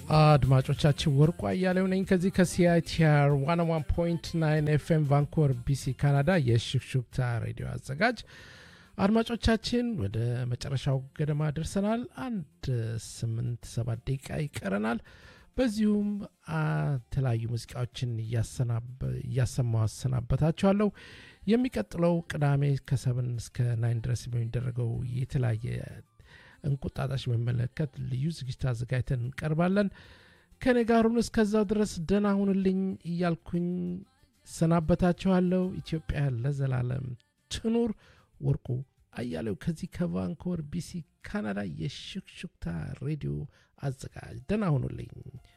አድማጮቻችን ወርቁ አያሌው ነኝ ከዚህ ከሲአይቲአር 101.9 ኤፍኤም ቫንኮቨር ቢሲ ካናዳ የሽክሹክታ ሬዲዮ አዘጋጅ አድማጮቻችን ወደ መጨረሻው ገደማ ደርሰናል አንድ ስምንት ሰባት ደቂቃ ይቀረናል በዚሁም የተለያዩ ሙዚቃዎችን እያሰማው አሰናበታችኋለሁ የሚቀጥለው ቅዳሜ ከሰብን እስከ ናይን ድረስ በሚደረገው የተለያየ እንቁጣጣሽ በሚመለከት ልዩ ዝግጅት አዘጋጅተን እንቀርባለን ከኔ ጋሩን እስከዛው ድረስ ደህና ሁንልኝ እያልኩኝ ሰናበታችኋለሁ ኢትዮጵያ ለዘላለም ትኑር ወርቁ አያሌው ከዚህ ከቫንኮቨር ቢሲ ካናዳ የሽክሹክታ ሬዲዮ አዘጋጅ ደህና ሁኑልኝ